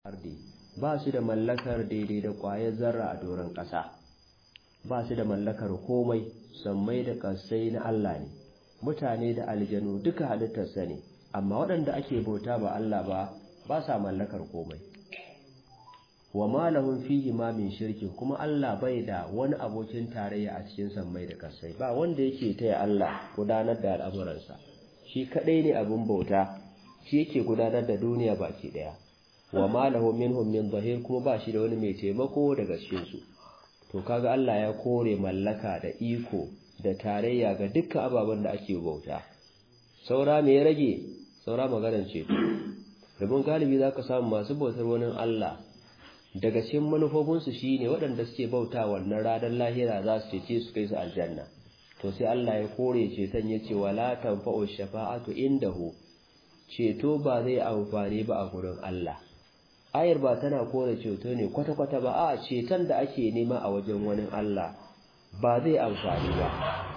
ardi ba su da mallakar daidai da ƙwayar zarra a doron ƙasa ba su da mallakar komai sammai da ƙasai na Allah ne mutane da aljanu duka halittarsa ne amma waɗanda ake bauta ba Allah ba ba sa mallakar komai wa ma lahum fihi ma min shirkin kuma Allah bai da wani abokin tarayya a cikin sammai da ƙasai ba wanda yake taya Allah gudanar da al'amuransa shi kadai ne abin bauta shi yake gudanar da duniya baki daya wa ma lahu minhum min zahir kuma ba shi da wani mai taimako daga cikin su to kaga Allah ya kore mallaka da iko da tarayya ga dukkan ababen da ake bauta saura me ya rage saura maganar ce domin galibi zaka samu masu bautar wani Allah daga cikin manufofin su shine waɗanda suke bauta wannan ranar lahira za su cece su kai su aljanna to sai Allah ya kore ceton yace wala tanfa'u shafa'atu indahu ceto ba zai amfani ba a gurin Allah ayar ba tana kore ceto ne kwata-kwata ba a ceton da ake nema a wajen wani Allah ba zai amfani ba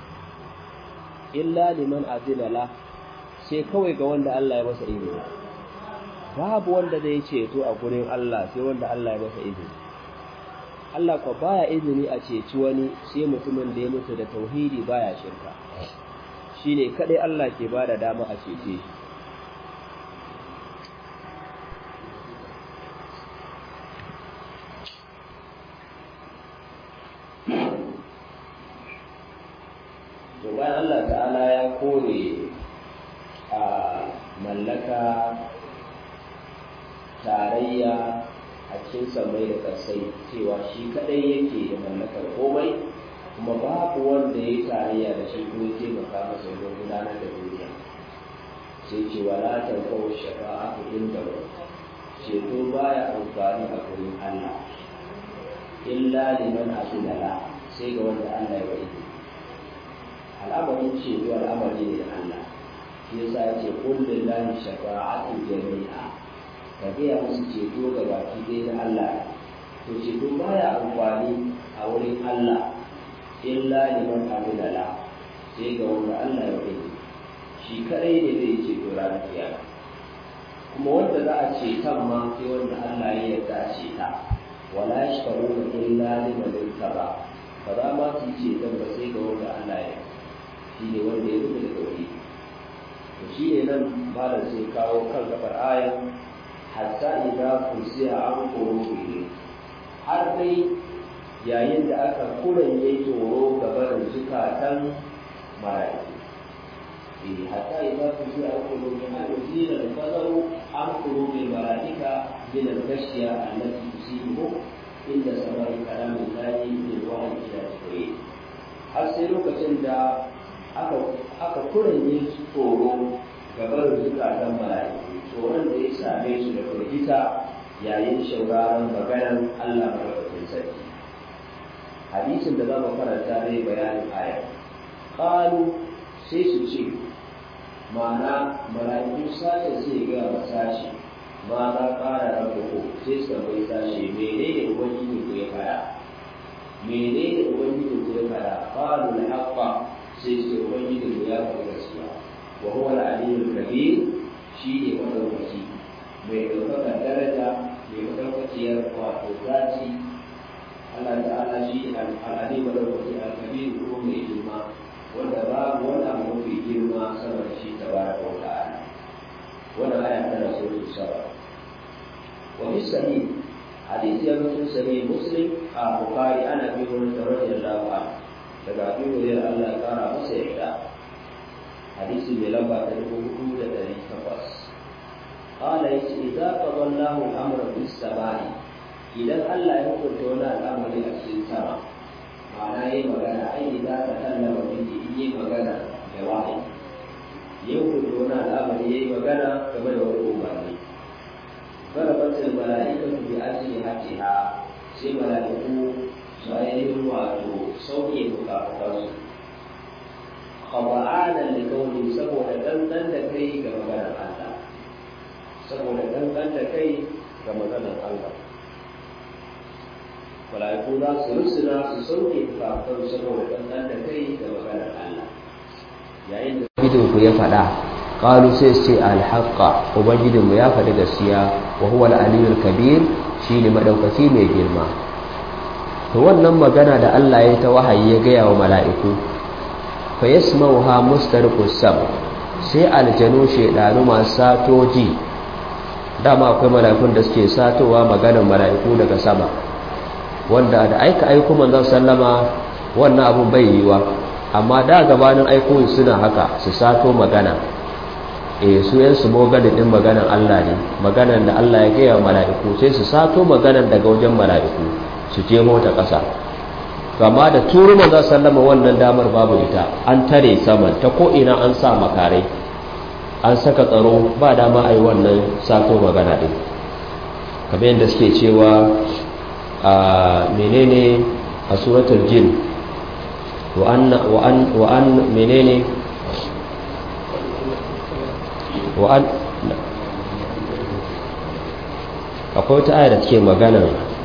illa liman azilala sai kawai ga wanda Allah ya masa izini babu wanda zai ceto a gurin Allah sai wanda Allah ya masa izini Allah ko baya izini a ceci wani sai mutumin da ya mutu da tauhidi baya shirka shine kadai Allah ke bada dama a cece shi to bayan Allah ta'ala ya kore a mallaka tarayya a cikin samai da kasai cewa shi kadai yake da mallakar komai kuma babu wanda ya tarayya da shi ko ya taimaka masa wajen gudanar da duniya sai ce wala tanfa'u shafa'atu inda ceto baya amfani a gurin Allah illa liman asudala sai ga wanda Allah ya wa al'amarin ceto al'amari ne da Allah shi yasa ya ce qul lillahi shafa'atu jami'a ka gaya musu ceto ga baki ɗaya na Allah to ceto baya amfani a wurin Allah illa liman amilala sai ga wanda Allah ya wa shi kadai ne zai ceto ranar kiyama kuma wanda za a ce kan ma sai wanda Allah ya yarda a ce ta wala yashfaruna illa liman irtaba ba za ma su ce dan ba sai ga wanda Allah ya shi ne wanda ya rubuta da tauhidi to shi ne nan malam sai kawo kan gabar ayan hatta idza kursiya an qulubi har dai yayin da aka kuranye tsoro gaban zukatan mala'iku حتى إذا فزع قلوبها أزيل الفزع عن قلوب الملائكة من الغشية التي تصيبهم عند سماع كلام الله بالوحي إلى جبريل har sai lokacin da aka kuranye su tsoro gabar zukatan mala'iku tsoron da ya same su da firgita yayin shauraron maganar Allah madaukakin sarki hadisin da za mu karanta zai bayanin aya qalu sai su ce ma'ana mala'iku sace sai ga masashi ma za ƙara rabu ko sai su tambayi sashi menene ubangiji ku ya fada menene ubangiji ku ya fada qalu al-haqqa sai su ubangiji ku ya fada gaskiya wa huwa al-aliyyul kabir shi ne madaukaki mai ɗaukakar daraja mai madaukakiyar wato zaci Allah ta'ala shi al-ali madaukaki al-kabir ko mai girma wanda babu wani abu mafi girma sama da shi tabaraka wa ta'ala wannan aya tana suratul saba wa fi sahih hadisi ya mutum sahih muslim a bukhari ana bi wani radiyallahu anhu daga abi hurairah Allah ya kara masa yarda hadisi mai lamba ta dubu hudu da ɗari takwas قال إذا قضى الله الأمر في السماء إذا الله يقول لنا الأمر في السماء ma'ana yi magana ai za ta kallama miji yi magana da wahayi yau ku wani al'amari ya yi magana game da wani umarni garabatul mala'ikatu bi ajli hatiha sai mala'iku su ainihin wato sauke fukafukansu khaba'anan da kauli saboda dandan da kai ga maganar Allah saboda dandan da kai ga maganar Allah mala'iku za su rusuna su sauke kafin saboda ɗanɗan da kai da maganar Allah yayin da idon ku ya faɗa qalu sai su ce alhaqqa ubangijinmu ya faɗi gaskiya wa huwa al-aliyyul kabir shine madaukaki mai girma to wannan magana da Allah ya ta wahayi ya gaya wa mala'iku fa yasma'uha mustariqus sam sai aljanu shedanu masu satoji dama akwai mala'ikun da suke satowa maganar mala'iku daga sama wanda da aika aiko manzon sallama wannan abun bai yiwa amma da gabanin aiko suna haka su sato magana eh su yan su mogadin din maganar Allah ne maganar da Allah ya gaya wa mala'iku sai su sato maganar daga wajen mala'iku su je mota ƙasa to amma da turu manzon sallama wannan damar babu ita an tare saman ta ko ina an sa makarai an saka tsaro ba dama a yi wannan sato magana ɗin kamar yadda suke cewa a menene a suratul jin wa'an menene wa'an akwai wata aya da take magana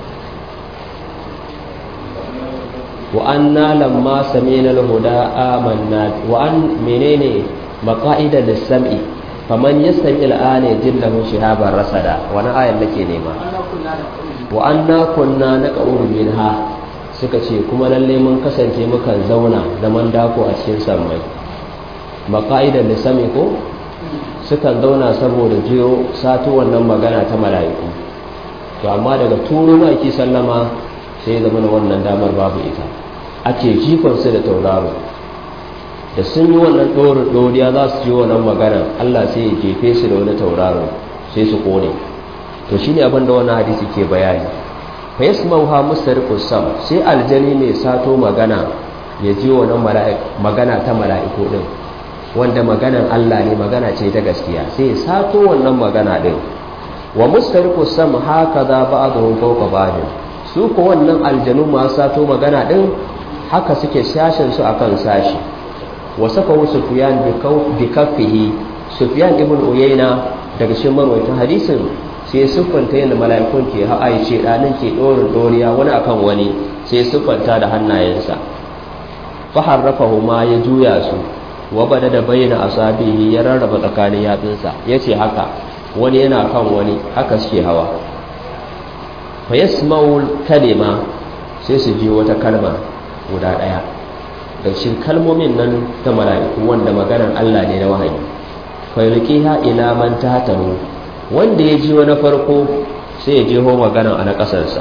wa'anna lamma samina al-huda amanna wa'an menene maqa'ida lis-sam'i faman yastami al-ana yajillahu shihaban rasada wani ayar nake nema wa anna kunna naqulu minha suka ce kuma lalle mun kasance mukan zauna zaman dako a cikin sammai maqa'ida lis-sam'i ko sukan zauna saboda jiyo sato wannan magana ta mala'iku to amma daga turo maki sallama sai zama wannan damar babu ita ake jikonsu da tauraro da sun yi wannan ɗorin ɗoriya za su ji wannan magana Allah sai ya jefe su da wani tauraro sai su kone to shine abin da wannan hadisi ke bayani fa yasmauha mustariqus sam sai aljani mai sato magana ya ji wannan magana ta mala'iku din wanda maganan Allah ne magana ce ta gaskiya sai ya sato wannan magana din wa mustariqus sam hakaza ba'dhum fawqa ba'd su ko wannan aljanu masu sato magana din haka suke sashen su akan sashi wa sakawu sufyan bi kaffihi sufyan ibn uyayna daga cikin marwayatan hadisin sai siffanta yadda mala'ikun ke ha'ai ce danin ke dorin doriya wani akan wani sai siffanta da hannayensa fa harrafahu ma ya juya su wa bada da bayyana asabihi ya rarraba tsakanin yatsunsa yace haka wani yana kan wani haka suke hawa fa yasma'u kalima sai su ji wata kalma guda daya da cikin kalmomin nan ta mala'iku wanda maganar Allah ne na wahayi fa yulqiha ila man tahtahu wanda ya ji wani farko sai ya je ho maganar a na kasarsa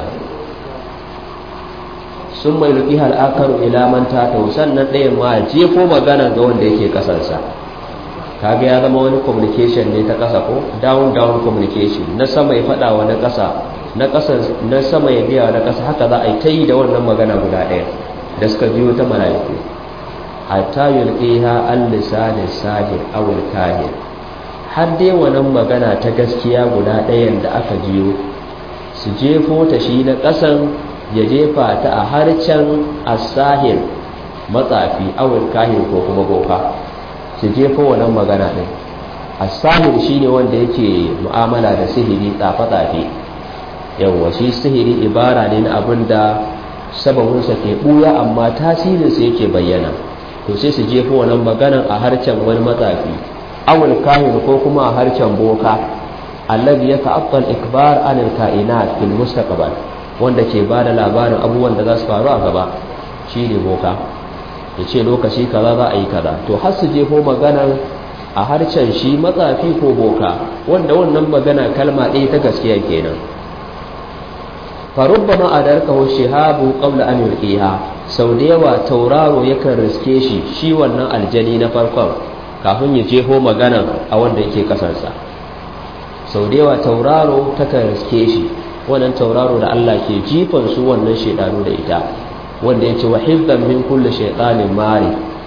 sun mai yulqiha al-akaru ila man tahtahu sannan ɗayan ma jefo maganar ga wanda yake kasarsa kaga ya zama wani communication ne ta ƙasa ko down down communication na sama ya faɗa wa na ƙasa na ƙasa na sama ya biya na ƙasa haka za a yi ta yi da wannan magana guda ɗaya da suka biyo ta mala'iku hatta yulqiha al-lisan sahir aw al-kahin har dai wannan magana ta gaskiya guda ɗayan da aka jiyo su jefo ta shi na ƙasan ya jefa ta a harcen as-sahir matsafi aw al-kahin ko kuma boka su jefo wannan magana ɗin as-sahir shine wanda yake mu'amala da sihiri tsafe-tsafe yawwa shi sihiri ibara ne na abin da sababinsa ke ɓuya amma tasirinsa yake bayyana to sai su jefo wannan maganan a harcen wani matsafi awul kahin ko kuma a harcen boka allazi ya ta'aqqal ikbar anil kainat fil mustaqbal wanda ke bada labarin abubuwan da za su faru a gaba shine boka yace lokaci kaza za a yi kaza to har su jefo maganan a harcen shi matsafi ko boka wanda wannan magana kalma ɗaya ta gaskiya kenan farubbama adarkahu shihabu qabla an yulqiha sau da yawa tauraro yakan riske shi shi wannan aljani na farkon kafin ya jeho magana a wanda yake kasarsa sau da yawa tauraro takan riske shi wannan tauraro da Allah ke jifan su wannan shedanu da ita wanda yace wa hifdhan min kulli shaytanin mari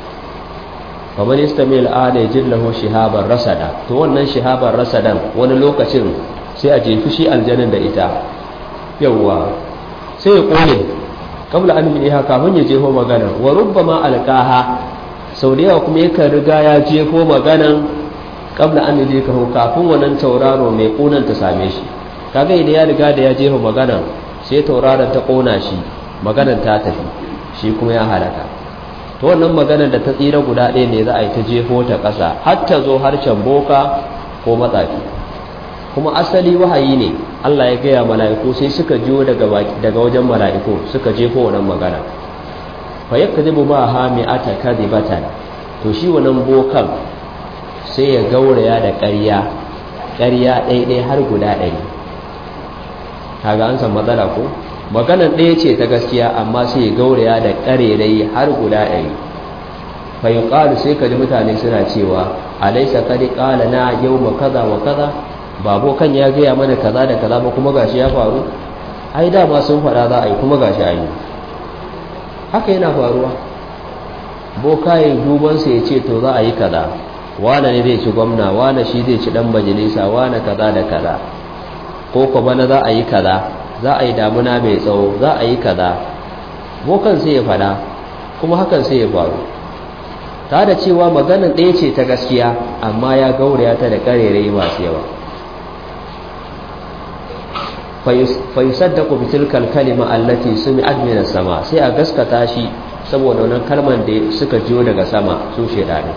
faman istamil ala yajillahu shihaban rasada to wannan shihaban rasadan wani lokacin sai a jefi shi aljanin da ita yawwa sai ya kone kabla an miliha kafin ya jefo magana wa rubbama alqaha sau da yawa kuma yakan riga ya jefo maganan kabla an milika kafin wannan tauraro mai kunan ta same shi kaga idan ya riga da ya jefo magana sai tauraron ta kona shi maganan ta tafi shi kuma ya halaka to wannan maganar da ta tsira guda ɗaya ne za a yi ta jefo ta ƙasa har ta zo harshen boka ko matsafi kuma asali wahayi ne Allah ya gaya mala'iku sai suka jiyo daga daga wajen mala'iku suka jefo wannan magana fa yakzibu ba ha mi'ata kadhibatan to shi wannan bokan sai ya gauraya da ƙarya ƙarya ɗaiɗai har guda ɗari kaga an san matsala ko maganan ɗaya ce ta gaskiya amma sai ya gauraya da ƙarerai har guda ɗari fa yuqalu sai kaji mutane suna cewa alaysa qad qala na yawma kaza wa kaza babo kan ya gaya mana kaza da kaza ba kuma gashi ya faru ai dama sun faɗa za a yi kuma gashi an yi haka yana faruwa bokayen dubansa ya ce to za a yi kaza wane ne zai ci gwamna wane shi zai ci dan majalisa wane kaza da kaza ko ko bana za a yi kaza za a yi damuna mai tsawo za a yi kaza bokan sai ya faɗa kuma hakan sai ya faru ta da cewa maganin ɗaya ce ta gaskiya amma ya gauraya ta da ƙarerai masu yawa fayusaddaku bitilkal kalima allati sumi'at min sama sai a gaskata shi saboda wannan kalman da suka jiyo daga sama su shedani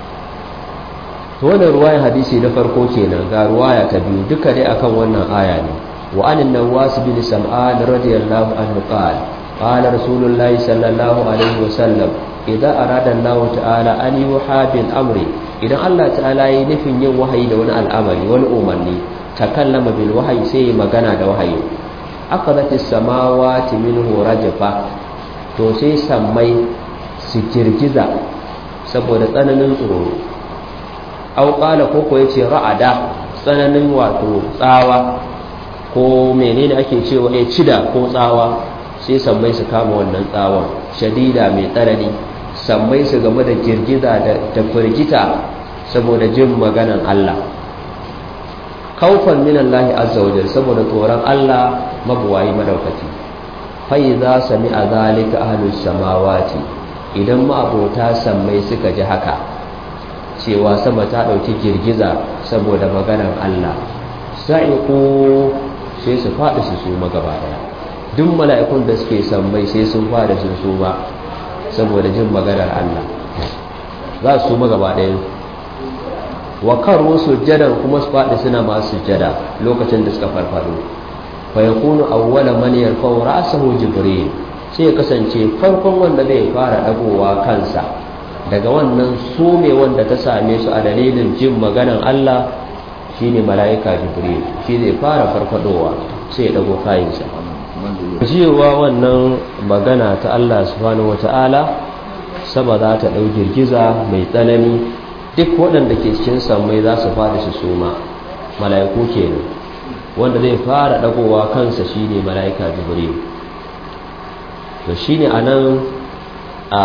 to wannan ruwayan hadisi na farko kenan ga ruwaya ta biyu duka dai akan wannan aya ne wa anin nawas bin sam'an radiyallahu anhu qala qala rasulullahi sallallahu alaihi wasallam idan arada Allah ta'ala an yuha bil amri idan Allah ta'ala yi nufin yin wahayi da wani al'amari wani umarni takallama bil wahayi sai magana da wahayi akadat as-samawati minhu rajfa to sai sammai su girgiza saboda tsananin tsoro au qala ko ko yace ra'ada tsananin wato tsawa ko menene ake cewa ya cida ko tsawa sai sammai su kama wannan tsawon shadida mai tsanani sammai su game da girgiza da firgita saboda jin maganan Allah kaufan min Allah azza wa saboda tsoron Allah mabuwayi madaukaki fa idza sami'a zalika ahlus samawati idan ma abota sammai suka ji haka cewa sama ta dauki girgiza saboda maganar Allah sa'iqu sai su faɗi su su magaba daya duk mala'ikun da suke sammai sai sun fada sun su ba saboda jin maganar Allah za su magaba daya wa karo sujjadan kuma su faɗi suna masu sujjada lokacin da suka farfado fa yakunu awwala man yarfa'u ra'sahu jibril sai ya kasance farkon wanda zai fara dagowa kansa daga wannan sume wanda ta same su a dalilin jin maganan Allah shine mala'ika jibril shi zai fara farfadowa sai ya dago kayansa jiwa wannan magana ta Allah subhanahu wata'ala sama za ta ɗau girgiza mai tsanani duk waɗanda ke cikin sammai za su fada su suma mala'iku kenan wanda zai fara ɗagowa kansa shine mala'ika jibril to shine anan a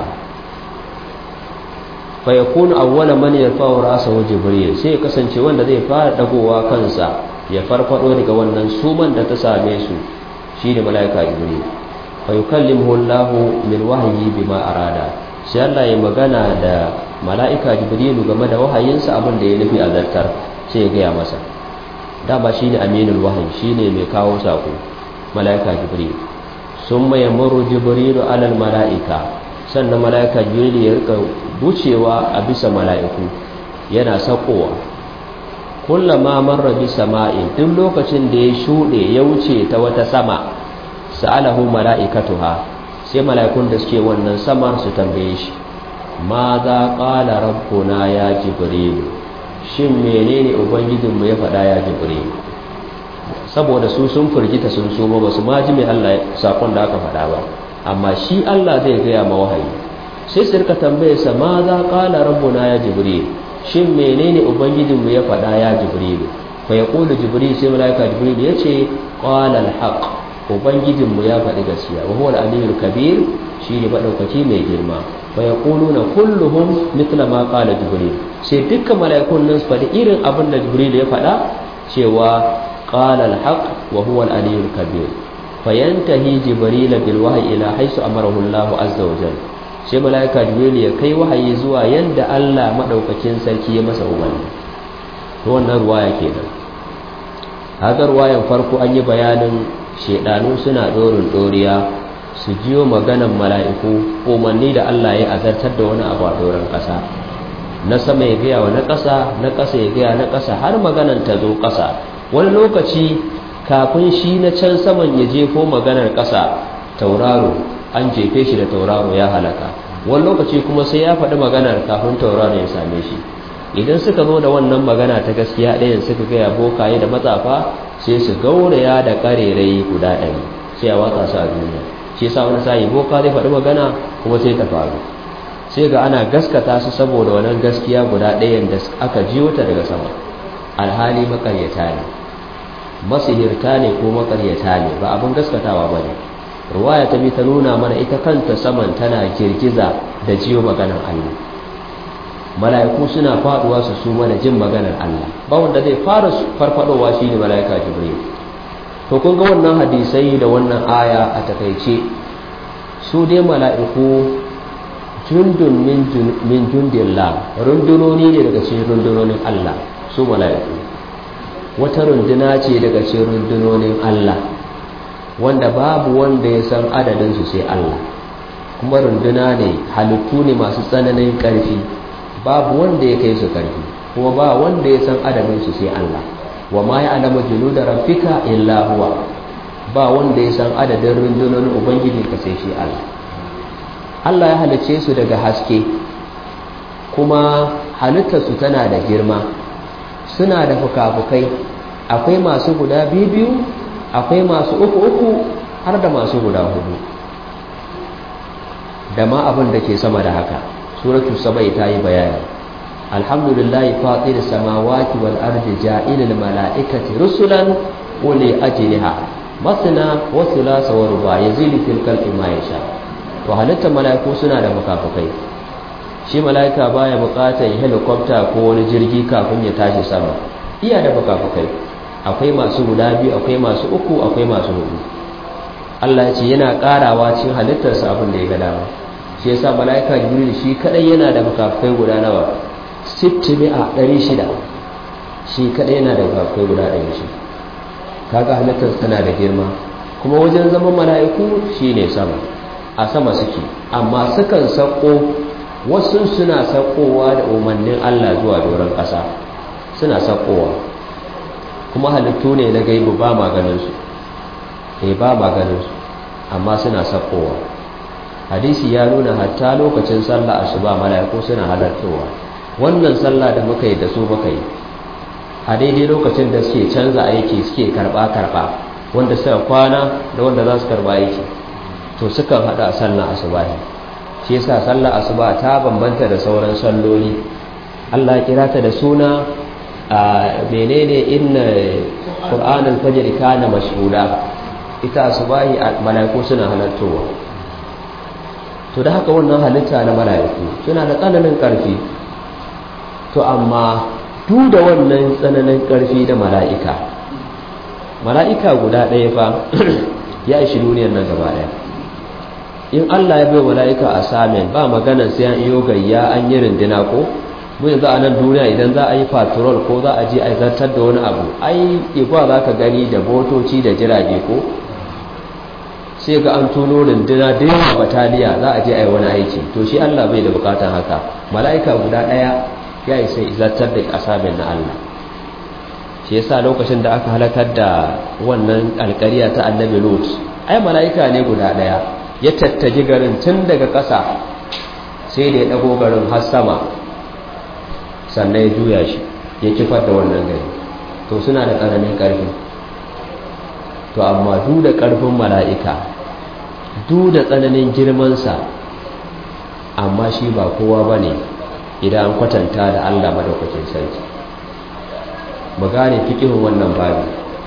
fa yakunu awwala man yarfa'u ra'sahu jibril sai ya kasance wanda zai fara ɗagowa kansa ya farfado daga wannan suman da ta same su shine mala'ika jibril fa yukallimuhu Allahu min wahyi bima arada sai Allah ya magana da mala'ika jibrilu game da wahayinsa abin da ya nufi a zartar sai ya gaya masa dama shi ne aminul wahayi shi ne mai kawo saƙo mala'ika jibrilu sun mai muru jibrilu alal mala'ika sannan mala'ika jibrilu ya rika wucewa a bisa mala'iku yana saƙowa kullama marra bi sama'in duk lokacin da ya shuɗe ya wuce ta wata sama sa'alahu mala'ikatuha sai mala'ikun da suke wannan samar su tambaye shi ma za ƙala rabbuna ya jibrilu shin menene ubangijinmu ya faɗa ya jibrilu saboda su sun firgita sun so ba su ma ji mai Allah sakon da aka faɗa ba amma shi Allah zai gaya ma wahayi sai su rika tambaye sa ma za ƙala rabbuna ya jibrilu shin menene ubangijinmu ya faɗa ya jibrilu fa yaqulu jibril sai malaika jibril yace qala al-haq ubangijinmu ya faɗi gaskiya wa huwa al-aliyyul kabir shi ne madaukaki mai girma fa yaquluna kulluhum mithla ma qala jibril sai dukkan mala'ikun nan su faɗi irin abin da jibril ya faɗa cewa qala al-haq wa huwa al-aliyyul kabir fayantahi jibril bil wahyi ila haythu amarahu Allah azza wa jalla sai mala'ika jibril ya kai wahayi zuwa yanda Allah madaukakin sarki ya masa umarni to wannan ruwaya kenan haka ruwayan farko an yi bayanin shedanu suna dorin doriya su jiyo maganan mala'iku umarni da Allah ya azartar da wani abu a doron ƙasa na sama ya gaya wa na ƙasa na ƙasa ya gaya na ƙasa har maganan ta zo ƙasa wani lokaci kafin shi na can saman ya jefo maganar ƙasa tauraro an jefe shi da tauraro ya halaka wani lokaci kuma sai ya faɗi maganar kafin tauraro ya same shi idan suka zo da wannan magana ta gaskiya ɗayan suka gaya bokaye da matsafa sai su gauraya da ƙarerai guda ɗari sai a watsa su a duniya shi yasa wani sa'i boka zai faɗi magana kuma sai ta faru sai ga ana gaskata su saboda wannan gaskiya guda ɗayan da aka jiyo ta daga sama alhali makaryata ne masihirta ne ko makaryata ne ba abin gaskatawa ba ne ruwaya ta bi ta nuna mana ita kanta saman tana girgiza da jiyo maganar Allah mala'iku suna faduwa su su mana jin maganar Allah ba wanda zai fara farfadowa shine mala'ika jibril to kun ga wannan hadisai da wannan aya a takaice su dai mala'iku jundun min jundillah rundunoni ne daga cikin rundunonin Allah su mala'iku wata runduna ce daga cikin rundunonin Allah wanda babu wanda ya san adadinsu sai Allah kuma runduna ne halittu ne masu tsananin ƙarfi babu wanda ya kai su ƙarfi kuma ba wanda ya san adadinsu sai Allah wa ma ya alama da raffika illa huwa ba wanda ya san adadin rundunonin ubangiji ka sai shi Allah Allah ya halice su daga haske kuma halittarsu tana da girma suna da fuka-fukai akwai masu guda biyu akwai masu uku-uku har da masu guda hudu da ma abin da ke sama da haka suratu sabai ta yi bayani alhamdulillahi fatir samawati wal ardi ja'ilil mala'ikati rusulan uli ajliha masna wa thulatha wa ruba yazidu fil khalqi ma yasha to halittar mala'iku suna da mukafukai shi mala'ika baya bukatar helicopter ko wani jirgi kafin ya tashi sama iya da mukafukai akwai masu guda biyu akwai masu uku akwai masu hudu Allah ya ce yana karawa cikin halittarsa abin da ya ga dama shi yasa mala'ika jibril shi kadai yana da mukafukai guda nawa 60 a 600 shi kadai yana da mukafukai guda 600 kaga halittar tana da girma kuma wajen zaman mala'iku shine sama a sama suke amma sukan sako wasu suna sakowa da umarnin Allah zuwa doron ƙasa suna sakowa kuma halittu ne na gaibu ba maganinsu eh ba maganinsu amma suna sakowa hadisi ya nuna hatta lokacin sallah asuba mala'iku suna halartowa wannan sallah da muka yi da su muka yi a daidai lokacin da suke canza aiki suke karba karba wanda suka kwana da wanda za su karba aiki to sukan hada sallah asuba shi yasa sallah asuba ta bambanta da sauran salloli Allah ya kira ta da suna a menene inna qur'anul fajr kana mashhuda ita asubahi malaiku suna halartowa to da haka wannan halitta na malaiku suna da tsananin karfi to amma duk da wannan tsananin karfi da mala'ika mala'ika guda ɗaya fa ya ishi duniyar nan gaba ɗaya in Allah ya bai mala'ika a samin ba maganar sai an iyo gayya an yi rindina ko mun yanzu a nan duniya idan za a yi patrol ko za a je a zartar da wani abu ai igwa za ka gani da motoci da jirage ko sai ga an tono rindina da yawa bataliya za a je a yi wani aiki to shi Allah bai da bukatan haka mala'ika guda ɗaya ya yi sai zartar da asamin na Allah shi yasa lokacin da aka halakar da wannan alƙariya ta annabi lut ai mala'ika ne guda ɗaya ya tattaji garin tun daga ƙasa sai da ya ɗago garin har sama sannan ya juya shi ya kifar da wannan gari to suna da ƙaramin ƙarfi to amma du da ƙarfin mala'ika du da tsananin girmansa amma shi ba kowa ba ne idan an kwatanta da allah madaukakin sarki mu gane fiƙihun wannan babi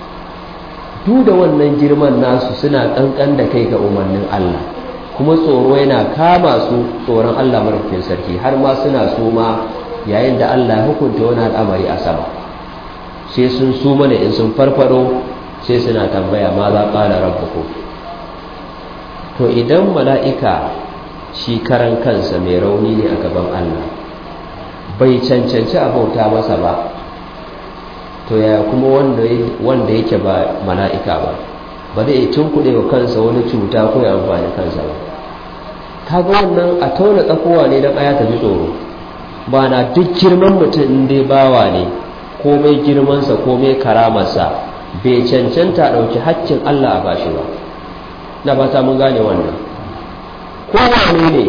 du da wannan girman nasu suna ƙanƙan da kai ga umarnin allah kuma tsoro yana kama su tsoron allah madaukakin sarki har ma suna suma yayin da Allah ya hukunta wani al'amari a sama sai sun su mana in sun farfado sai suna tambaya ma za ƙala rabbuku to idan mala'ika shi karan kansa mai rauni ne a gaban Allah bai cancanci a bauta masa ba to ya kuma wanda yake ba mala'ika ba ba zai tunkuɗe wa kansa wani cuta ko ya amfani kansa ba kaga wannan a tauna tsakowa ne don aya ta ji tsoro ba na duk girman mutum in dai bawa ne komai girmansa komai karamarsa bai cancanta ɗauki haccin Allah a bashi ba na ba ta mun gane wannan kowane ne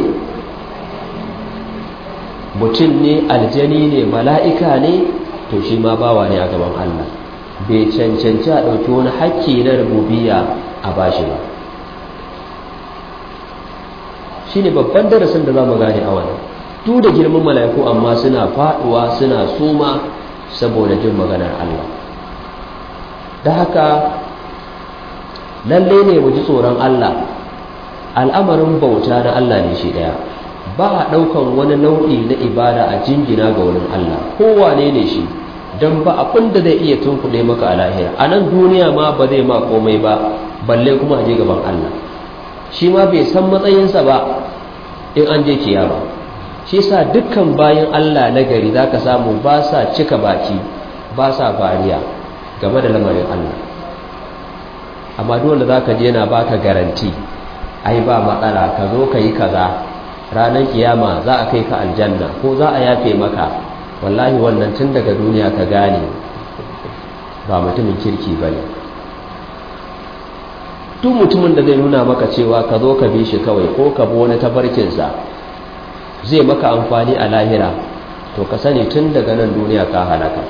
mutum ne aljani ne mala'ika ne to shi ma bawa ne a gaban Allah bai cancanci a ɗauki wani hakki na rububiya a bashi ba shi ne babban darasin da za mu gane a wannan duk da girman mala'iku amma suna faɗuwa suna suma saboda jin maganar Allah da haka lalle ne mu ji tsoron Allah al'amarin bauta na Allah ne shi ɗaya ba a ɗaukan wani nau'i na ibada a jingina ga wurin Allah kowane ne shi don ba abin da zai iya tunkuɗe maka a lahira a nan duniya ma ba zai ma komai ba balle kuma a je gaban Allah shi ma bai san matsayinsa ba in an je kiyama shi sa dukkan bayan Allah na gari za ka samu ba sa cika baki ba sa bariya game da lamarin Allah amma dole za ka je yana baka garanti ai ba matsala ka zo ka yi kaza ranar kiyama za a kai ka aljanna ko za a yafe maka wallahi wannan tun daga duniya ka gane ba mutumin kirki ba ne duk mutumin da zai nuna maka cewa ka zo ka bi shi kawai ko ka bi wani tabarkinsa zai maka amfani a lahira to ka sani tun daga nan duniya ka halaka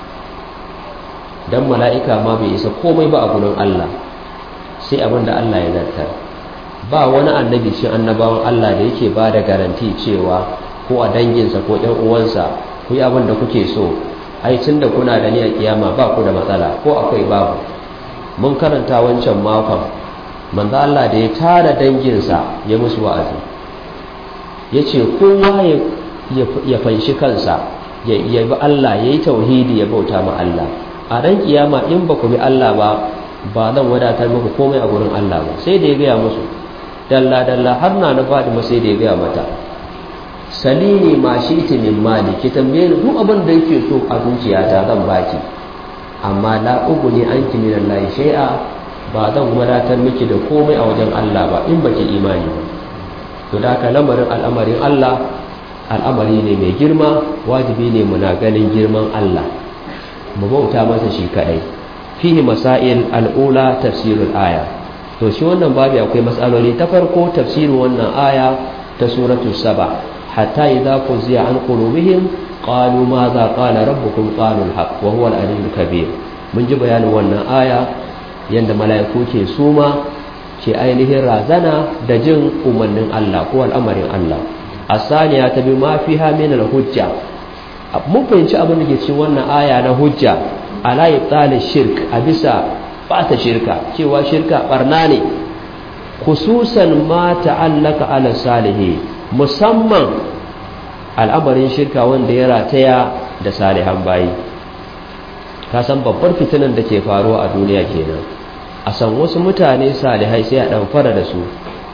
don mala'ika ma bai isa komai ba a gurin Allah sai abin da Allah ya zartar ba wani annabi shi annabawan Allah da yake ba da garanti cewa ko a danginsa ko ɗan uwansa ku yi abin da kuke so ai tun da kuna da ni a kiyama ba ku da matsala ko akwai babu mun karanta wancan makon manzo Allah da ya tara danginsa ya musu wa'azi ya ce kowa ya fanshi kansa ya bi Allah ya yi tauhidi ya bauta ma Allah a ran kiyama in ba ku bi Allah ba ba zan wadatar muku komai a gurin Allah ba sai da ya gaya musu dalla dalla har na na faɗi sai da ya gaya mata salini ma shi ta min mali ki tambaye ni duk abin da yake so a zuciyata zan baki amma la uguni anki min Allah shay'a ba zan wadatar miki da komai a wajen Allah ba in baki imani ba to da ka lamarin al'amarin Allah al'amari ne mai girma wajibi ne muna ganin girman Allah mu bauta masa shi kadai fihi masail al'ula tafsirul aya to shi wannan babu akwai matsaloli ta farko tafsirin wannan aya ta suratul saba hatta idza fuziya an qulubihim qalu madha qala rabbukum qalu al-haq wa huwa al-aliyyul kabir mun ji bayanin wannan aya yanda mala'iku ke suma ke ainihin razana da jin umarnin Allah ko al'amarin Allah asaniya ta bi ma fiha min al-hujja mun fahimci abin da ke cikin wannan aya na hujja ala ibtal shirk a bisa bata shirka cewa shirka barna ne khususan ma ta'allaka ala salihi musamman al'amarin shirka wanda ya rataya da salihan bayi ka san babbar fitinan da ke faruwa a duniya kenan a san wasu mutane salihai sai a dan fara da su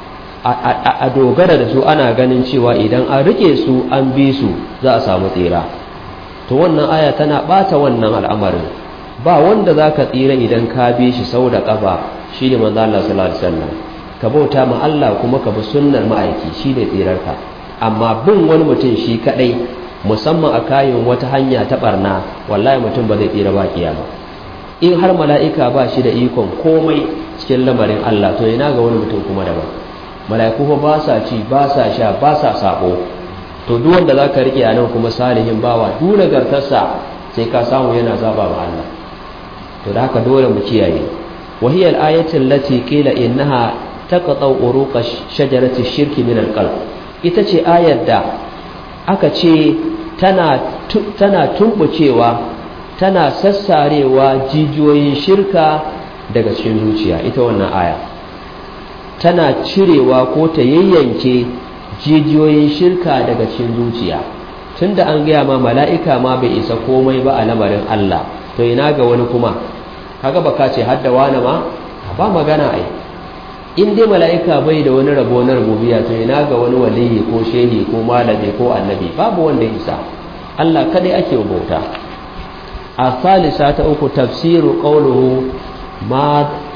a dogara da su ana ganin cewa idan an rike su an bi su za a samu tsira to wannan aya tana bata wannan al'amarin ba wanda za ka tsira idan ka bi shi sau da ƙafa shi ne manzo Allah sallallahu alaihi wasallam ka bauta ma Allah kuma ka bi sunnar ma'aiki shi ne tsirarka amma bin wani mutum shi kadai musamman a kayan wata hanya ta barna wallahi mutum ba zai tsira ba kiyama in har mala'ika ba shi da ikon komai cikin lamarin Allah to ina ga wani mutum kuma daban mala'iku fa ba sa ci ba sa sha ba sa sabo to duk wanda zaka rike a nan kuma salihin bawa duk nagartarsa sai ka samu yana zaba ma Allah to da haka dole mu kiyaye wahiyar ayatin lati qila innaha taqta'u uruqa shajarati shirki min alqalb ita ce ayar da aka ce tana tana tumbucewa tana sassarewa jijiyoyin shirka daga cikin zuciya ita wannan aya tana cirewa ko ta yayyanke jijiyoyin shirka daga cikin zuciya tunda an gaya ma mala'ika ma bai isa komai ba a lamarin Allah to ina ga wani kuma kaga baka ce hadda wani ma ba magana ai in dai mala'ika bai da wani rabo na rububiya to ina ga wani waliyi ko shehi ko malami ko annabi babu wanda isa Allah kadai ake bauta a salisa ta uku tafsiru qawluhu ma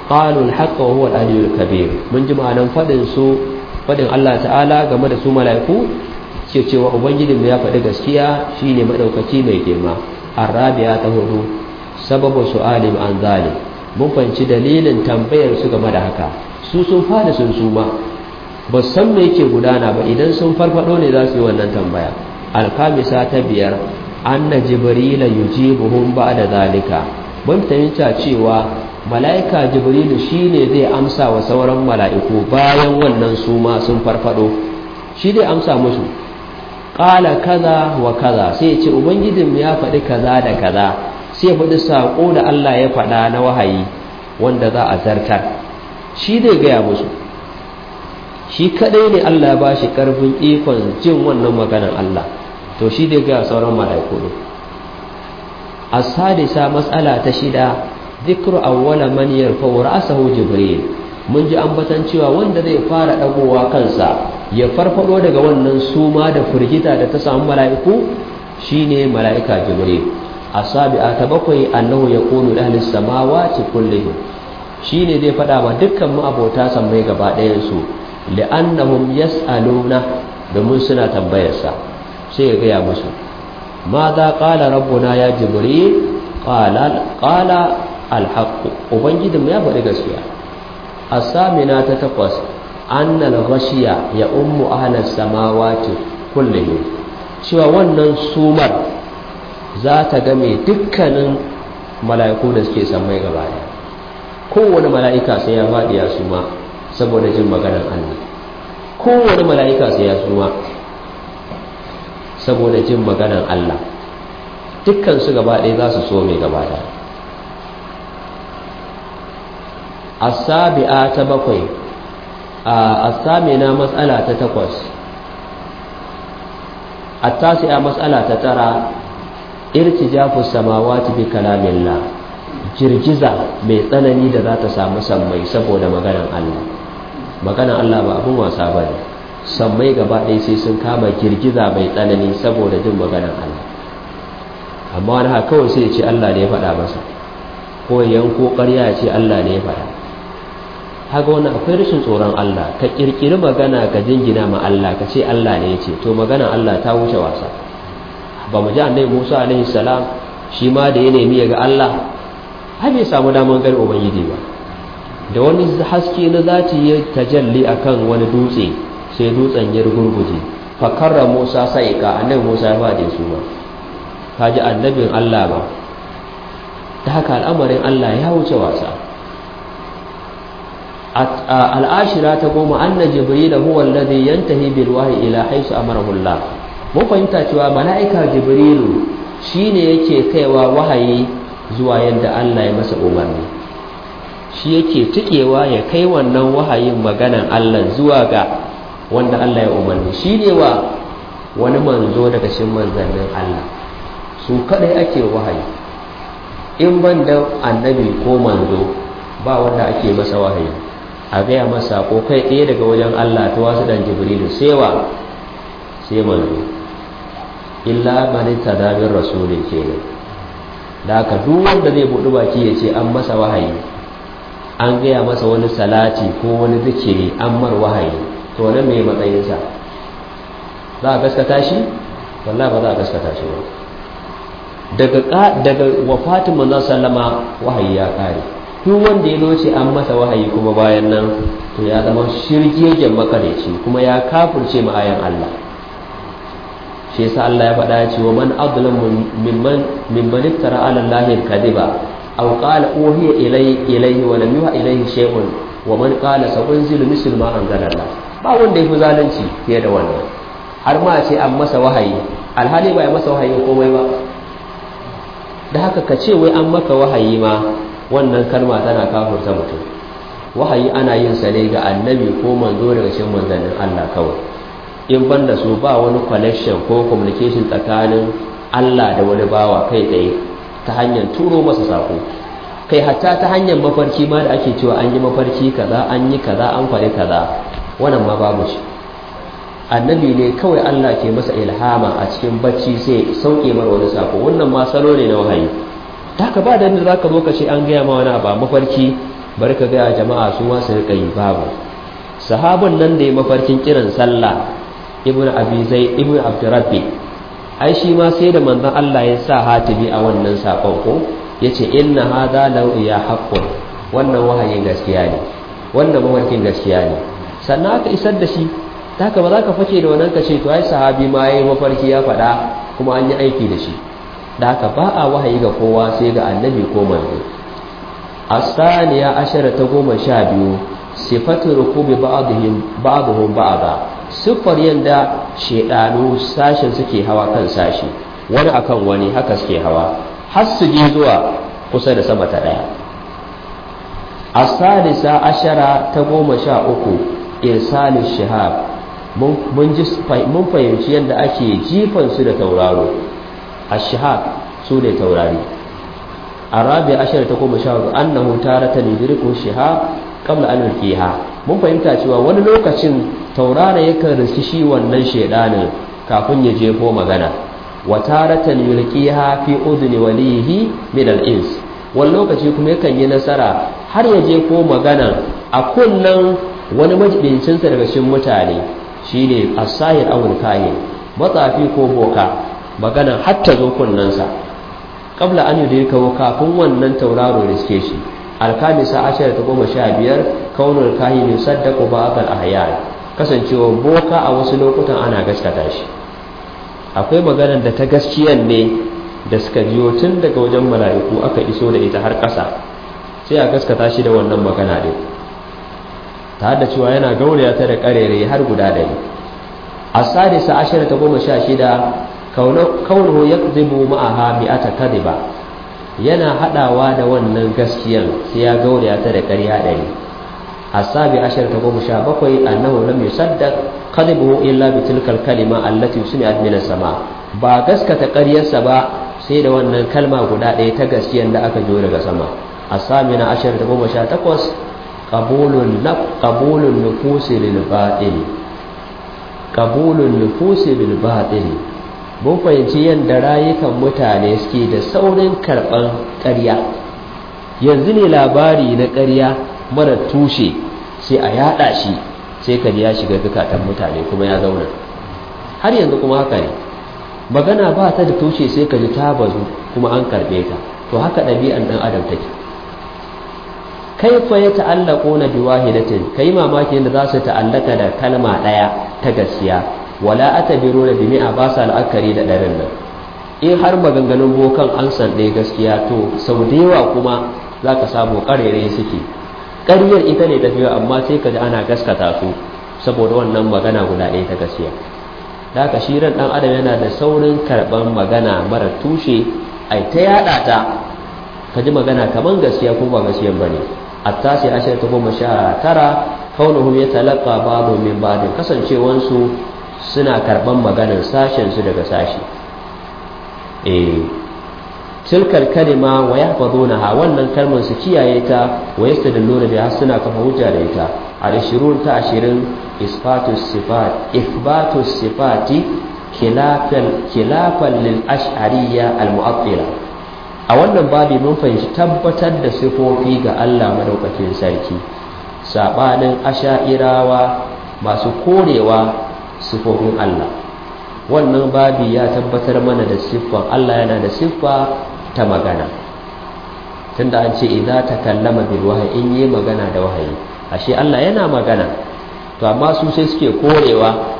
qalu al-haqq wa huwa al-aliyyul kabir mun ji ma'anan fadin su fadin Allah ta'ala game da su mala'iku ce cewa ubangijinmu ya faɗi gaskiya shine madaukaki mai girma arabiya ta hudu sababu su'alim an zalim mun fanci dalilin tambayar su game da haka su sun fada sun suma ba san me yake gudana ba idan sun farfado ne za su yi wannan tambaya alkamisa ta biyar anna jibrila yujibuhum ba'da zalika mun fahimta cewa mala'ika jibrilu shine zai amsa wa sauran mala'iku bayan wannan suma sun farfado shi dai amsa musu qala kaza wa kaza sai ya ce ubangijinmu ya faɗi kaza da kaza sai faɗi saƙo da Allah ya faɗa na wahayi wanda za a zartar shi zai gaya musu shi kaɗai ne Allah ba shi ƙarfin ikon jin wannan maganar Allah to shi zai gaya sauran mala'iku ne a sadisa matsala ta shida zikru awwala man yarfa'u ra'sahu jibril mun ji ambatan cewa wanda zai fara dagowa kansa ya farfado daga wannan suma da firgita da ta samu mala'iku shine mala'ika jibril asabi'a ta bakwai annahu yaqulu li ahli samawati kullihim shine zai fada ma dukkan mu abota sammai gaba ɗayan su li'annahum yas'aluna domin suna tambayar sa sai ya gaya musu madha qala rabbuna ya jibril qala qala al-haqq ubangijinmu ya faɗi gaskiya asamina ta takwas annal ghashiya ya ummu ahlas samawati kullihim cewa wannan sumar za ta game dukkanin mala'iku da suke sammai gaba daya kowane mala'ika sai ya faɗi ya suma saboda jin maganar Allah kowane mala'ika sai ya suma saboda jin maganar Allah dukkan su gaba ɗaya za su so mai gaba daya asabi'a ta bakwai a asamina matsala ta takwas attasi'a matsala ta tara irtijafu samawati bi kalamillah girgiza mai tsanani da za ta samu sammai saboda maganan Allah maganan Allah ba abin wasa ba ne sammai gaba ɗaya sai sun kama girgiza mai tsanani saboda jin maganan Allah amma wani haka kawai sai ya ce Allah ne ya faɗa masa ko yanko ƙarya ya ce Allah ne ya faɗa haka wannan akwai rashin tsoron Allah ka ƙirƙiri magana ka jingina ma Allah ka ce Allah ne ya ce to maganan Allah ta wuce wasa ba mu ji annabi Musa alaihi salam shi ma da ya nemi ya ga Allah har bai samu daman gani ubangiji ba da wani haske na zati ya tajalli akan wani dutse sai dutsen ya gurguje fa karra Musa sai ka annabi Musa ya fadi su ba ka ji annabin Allah ba ta haka al'amarin Allah ya wuce wasa al'ashira ta goma anna jibril huwa alladhi yantahi bil wahyi ila haythu amarahu Allah mun fahimta cewa mala'ika jibrilu shine yake kaiwa wahayi zuwa yadda Allah ya masa umarni shi yake tikewa ya kai wannan wahayin maganan Allah zuwa ga wanda Allah ya umarni shi ne wa wani manzo daga cikin manzannin Allah su kadai ake wahayi in ban da annabi ko manzo ba wanda ake masa wahayi a gaya masa ko kai ɗaya daga wajen Allah ta wasu dan jibrilu sai wa sai manzo illa man tadamin rasulin kenan da haka duk wanda zai buɗi baki ya ce an masa wahayi an gaya masa wani salati ko wani zikiri an mar wahayi to nan me matsayinsa za a gaskata shi wallahi ba za a gaskata shi ba daga daga wafatin manzon sallama wahayi ya kare duk wanda ya loce an masa wahayi kuma bayan nan to ya zama shirgegen makareci kuma ya kafirce ma ayan Allah shi yasa Allah ya faɗa ya ce wa man adlam mimman mimman iftara ala allahi kadiba aw qala uhiya ilay ilayhi wa lam yuha ilayhi shay'un wa man qala sa'unzilu mislu ma anzala Allah ba wanda yafi zalunci fiye da wannan har ma ce an masa wahayi alhali ba ya masa wahayi komai ba da haka ka ce wai an maka wahayi ma wannan kalma tana kafurta mutum wahayi ana yin sa ne ga annabi ko manzo daga cikin manzannin Allah kawai in ban da su ba wani connection ko communication tsakanin Allah da wani bawa kai tsaye ta hanyar turo masa sako kai hatta ta hanyar mafarki ma da ake cewa an yi mafarki kaza an yi kaza an faɗi kaza wannan ma babu shi annabi ne kawai Allah ke masa ilhama a cikin bacci sai sauke mar wani sako wannan ma salo ne na wahayi ta ka ba da za ka zo ka ce an gaya ma wani abu mafarki bari ka gaya jama'a su ma su rika yi babu sahabin nan da ya mafarkin kiran sallah ibn abi zai ibn abdurrabbi ai shi ma sai da manzon Allah ya sa hatibi a wannan sakon ko yace inna hadha law ya haqqun wannan wahayin gaskiya ne wannan mafarkin gaskiya ne sannan aka isar da shi haka ba za ka fake da wannan ka ce to ai sahabi ma yayi mafarki ya faɗa kuma an yi aiki da shi da haka ba a wahayi ga kowa sai ga annabi ko manzo asaniya ashara ta goma sha biyu sifatu rukubi ba'dihim ba'dhum ba'da siffar yanda shedanu sashin suke hawa kan sashi wani akan wani haka suke hawa har su je zuwa kusa da sama ta daya asalisa ashara ta goma sha uku irsalin shihab mun fahimci yadda ake jifan su da tauraro a shihab su ne taurari a rabi ashara ta goma sha uku annahu tarata lidriku shihab qabla an yulqiha mun fahimta cewa wani lokacin taurara yakan riski shi wannan shedanin kafin ya jefo magana wa taratan yulqiha fi udni walihi min al-ins wani lokaci kuma yakan yi nasara har ya jefo magana a kunnan wani majibincinsa daga cikin mutane shine as-sahir awul kahin matsafi ko boka magana har ta zo kunnansa qabla an yudrika kafin wannan tauraro riske shi alkamisa ashar ta goma sha biyar kaunar kahin yusaddaqu ba'd al-ahyan kasancewa boka a wasu lokutan ana gaskata shi akwai maganar da ta gaskiyan ne da suka biyo tun daga wajen mala'iku aka iso da ita har ƙasa sai a gaskata shi da wannan magana ɗin ta da cewa yana gauraya ta da ƙarere har guda ɗari a sadisa ashirin ta goma sha shida kaunahu ya zibu ma'aha mi'ata kadiba yana haɗawa da wannan gaskiyan sai ya gauraya ta da ƙarya ɗari a sabi ashirin ta goma sha bakwai annahu lam yusaddaq kadibuhu illa bi tilkal kalima allati sumi'at min sama ba gaskata ƙaryarsa ba sai da wannan kalma guda ɗaya ta gaskiyan da aka jo daga sama a sami na ashirin da goma sha takwas ƙabulun nufusi lilbaɗili ƙabulun nufusi lilbaɗili mun fahimci yadda rayukan mutane suke da saurin karɓar ƙarya yanzu ne labari na ƙarya mara tushe sai a yaɗa shi sai ka ya shiga zukatan mutane kuma ya zauna har yanzu kuma haka ne magana ba ta da tushe sai ka ji ta bazu kuma an karbe ta to haka ɗabi'an ɗan adam take kaifa ya ta'allaqo na biwahidatin kai mamaki yadda za su ta'allaka da kalma ɗaya ta gaskiya wala atabiru da bimi'a ba sa la'akari da ɗarin nan in har maganganun bokan an san ɗaya gaskiya to sau da yawa kuma za ka samu ƙarere suke ƙaryar ita ne tafiya amma sai ka ji ana gaskata su saboda wannan magana guda ɗaya ta gaskiya da haka shi ran dan adam yana da saurin karban magana mara tushe ai ta yada ta ka ji magana kaman gaskiya ko ba gaskiya bane attasi ashar ta goma sha tara kaunuhum yatalaqqa ba'du min ba'd kasancewan su suna karban maganar sashen su daga sashi eh tilkal kalima wa yahfazunaha wannan kalmar su kiyaye ta wa yastadilluna biha suna kafa hujja da ita al-20 ta 20 isbatu sifat ithbatu sifati khilafan khilafan lil ash'ariyya al mu'attila a wannan babi mun fahimci tabbatar da sifofi ga Allah madaukakin sarki sabanin asha'irawa masu korewa sifofin Allah wannan babi ya tabbatar mana da siffan Allah yana da siffa ta magana tunda an ce idza takallama bil wahyi in yi magana da wahayi ashe Allah yana magana to amma su sai suke korewa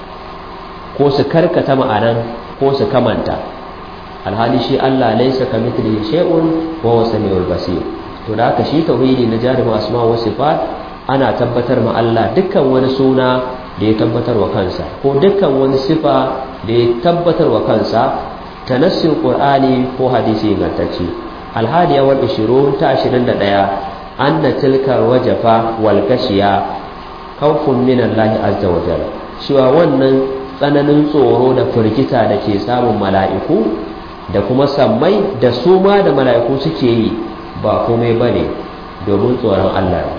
ko su karkata ma'anan ko su kamanta alhali shi Allah laisa kamithlihi shay'un wa huwa samiul basir to da haka shi tauhidi na jarumin asma wa sifat ana tabbatar ma Allah dukkan wani suna da ya tabbatar wa kansa ko dukkan wani sifa da ya tabbatar wa kansa tanassin qur'ani ko hadisi ingantacce alhadiya wal 20 ta 21 anna tilka wajafa wal gashiya khawfun min Allah azza wa jalla cewa wannan tsananin tsoro da firgita da ke samun mala'iku da kuma sammai da su ma da mala'iku suke yi ba komai bane domin tsoron Allah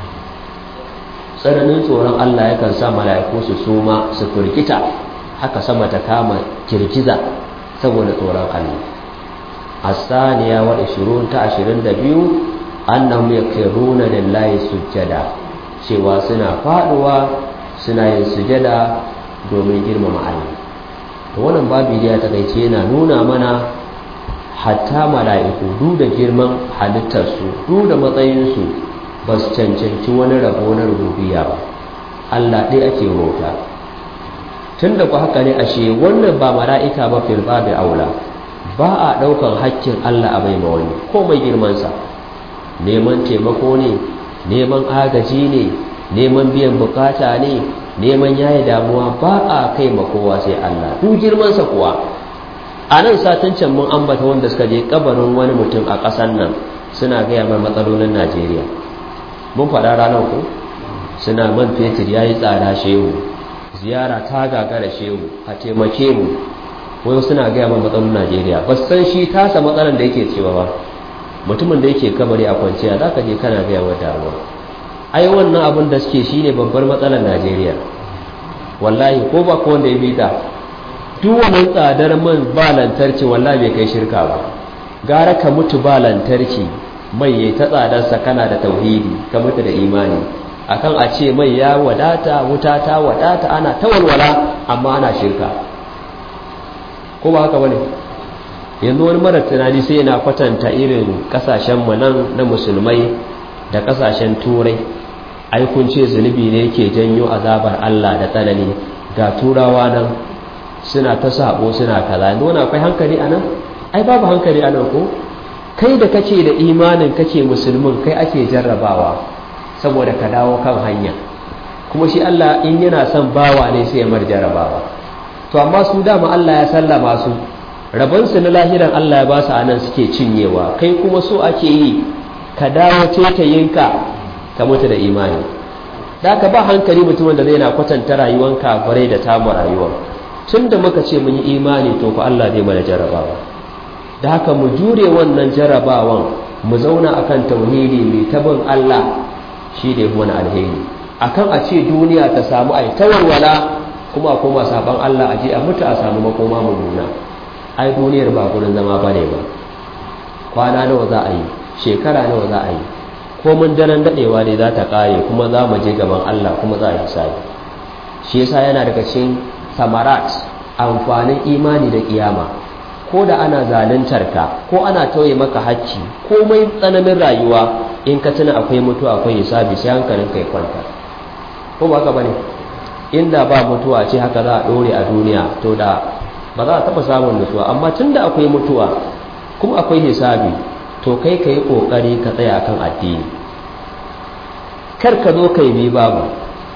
tsananin tsoron Allah yakan sa mala'iku su suma su firgita haka sama ta kama kirkiza saboda tsoron Allah asaniya wa 20 ta 22 annahum yakiruna lillahi sujjada cewa suna faduwa suna yin sujada domin girmama Allah to wannan babu ya takaice yana nuna mana hatta mala'iku duk da girman halittarsu duk da matsayinsu ba su cancanci wani rabo na rububiya ba Allah ɗaya ake rota tun da ku haka ne ashe wannan ba mala'ika ba fil babu aula ba a ɗaukan hakkin Allah a bai wani ko mai girmansa neman taimako ne neman agaji ne neman biyan bukata ne neman yayi damuwa ba a kai ma kowa sai Allah duk girmansa kuwa a nan satin can mun ambata wanda suka je kabarin wani mutum a ƙasar nan suna gaya mai matsalolin Najeriya mun faɗa ranar ku suna man fetur ya yi tsada shehu ziyara ta gagara shehu a taimake mu wai suna gaya mai matsalolin Najeriya ba san shi tasa matsalan da yake cewa ba mutumin da yake kabari a kwanciya za ka je kana gaya wa damuwa ai wannan abin da suke shine babbar matsalar Najeriya wallahi ko ba ko wanda ya bi ta duk wannan tsadar man ba lantarki wallahi bai kai shirka ba gara ka mutu ba lantarki mai yayi ta tsadarsa kana da tauhidi ka mutu da imani akan a ce mai ya wadata wuta ta wadata ana ta walwala amma ana shirka ko ba haka bane yanzu wani mara tunani sai yana kwatanta irin kasashen mu nan na musulmai da kasashen turai ai kun ce zunubi ne yake janyo azabar Allah da tsanani ga turawa nan suna ta sabo suna kaza yanzu wani akwai hankali anan ai babu hankali anan ko kai da kace da imanin kace musulmin kai ake jarrabawa saboda ka dawo kan hanya kuma shi Allah in yana son bawa ne sai ya mar jarrabawa to amma su dama Allah ya sallama su rabansu na lahiran Allah ya ba su anan suke cinyewa kai kuma so ake yi ka dawo tetayinka ka mutu da imani da ka ba hankali mutumin da zai na kwatanta rayuwan kafirai da tamu rayuwa tun da muka ce mun yi imani to ku Allah zai mana jarabawa da haka mu jure wannan jarabawan mu zauna akan tauhidi mai tabin Allah shi da wani alheri akan a ce duniya ta samu ai tawarwala kuma a koma saban Allah a je a mutu a samu makoma mummuna ai duniyar ba gurin zama bane ba kwana nawa za a yi shekara nawa za a yi ko mun daren dadewa ne za ta kare kuma za mu je gaban Allah kuma za a hisabi shi yasa yana daga cikin samarat amfanin imani da kiyama ko da ana zaluntar ka ko ana tauye maka hacci komai tsananin rayuwa in ka tuna akwai mutuwa akwai hisabi sai hankalin kai kwanta ko ba ka bane inda ba mutuwa ce haka za a dore a duniya to da ba za a taba samun nutsuwa amma tunda akwai mutuwa kuma akwai hisabi to kai ka yi ƙoƙari ka tsaya kan addini kar ka zo kai bi babu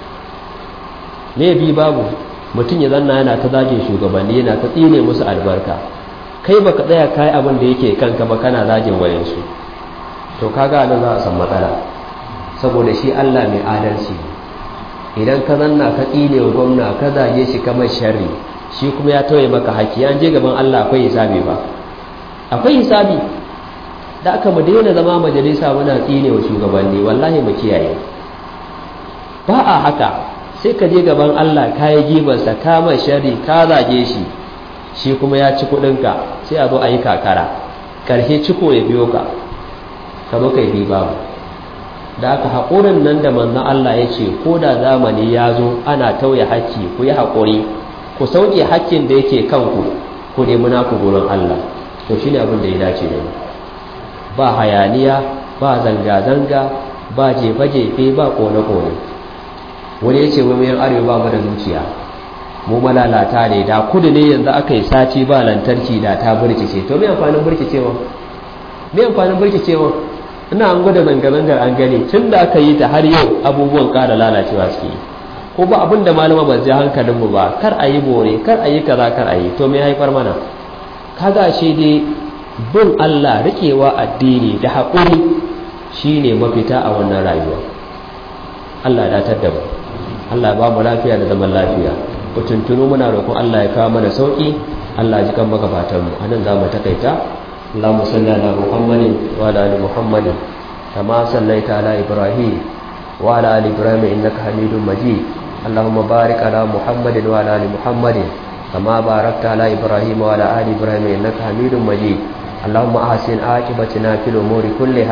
me bi babu mutum ya zanna yana ta zage shugabanni yana ta tsine musu albarka kai baka tsaya kai abin da yake kanka ba kana zagin wayansu to kaga nan za a san matsala saboda shi Allah mai adalci idan ka zanna ka tsine wa gwamna ka zage shi kamar sharri shi kuma ya tauye maka haƙƙi an je gaban Allah akwai hisabi ba akwai hisabi da aka mu daina zama majalisa muna tsine wa shugabanni wallahi mu kiyaye ba a haka sai ka je gaban Allah ka yi gibarsa ka mai shari ka zage shi shi kuma ya ci kuɗinka sai a zo a yi kakara ƙarshe ciko ya biyo ka ka zo ka yi babu da aka haƙurin nan da manzon Allah ya ce ko da zamani ya zo ana tauye hakki ku yi haƙuri ku sauke hakkin da yake kanku ku nemi naku gurin Allah to shine abin da ya dace da mu ba hayaniya ba zanga-zanga ba jefe-jefe ba kone-kone wani ya ce wai mayan arewa ba mu da zuciya mu malalata ne da kudu ne yanzu aka yi sati ba lantarki da ta birkice to mai amfanin birkicewa mai amfanin birkicewa ina an gwada zanga-zangar an gani tun da aka yi ta har yau abubuwan ƙara lalacewa suke yi ko ba abin da malama ba ji hankalinmu ba kar a yi bore kar a yi kaza kar a yi to mai haifar mana kaga shi dai bin Allah rikewa addini da haƙuri shine mafita a wannan rayuwa Allah ya datar da mu Allah ba mu lafiya da zaman lafiya ku tuntunu muna roƙon Allah ya kawo mana sauki Allah ji kan magabatan mu anan za mu takaita Allahumma salli ala Muhammadin wa ala ali Muhammadin kama sallaita ala Ibrahim wa ala ali Ibrahim innaka Hamidum Majid Allahumma barik ala Muhammadin wa ala ali Muhammadin kama barakta ala Ibrahim wa ala ali Ibrahim innaka Hamidum Majid اللهم أحسن عاقبتنا في الأمور كلها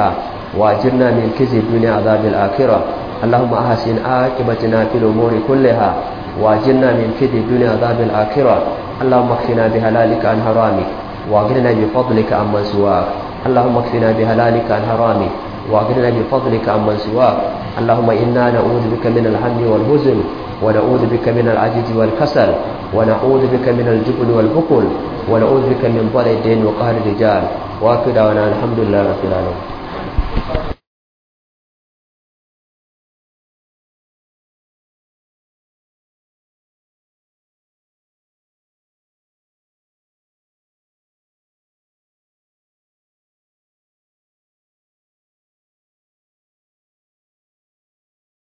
وأجرنا من كزي الدنيا عذاب الآخرة اللهم أحسن عاقبتنا في الأمور كلها وأجرنا من كزي الدنيا عذاب الآخرة اللهم اكفنا بهلالك عن حرامك وأغننا بفضلك عمن سواك اللهم اكفنا بهلالك عن حرامك وأغننا بفضلك عمن سواك اللهم إنا نعوذ بك من الهم والهزن ونعوذ بك من العجز والكسل ونعوذ بك من الجبن والبخل ونعوذ بك من ضل الدين وقهر الرجال وآخر دعوانا الحمد لله رب العالمين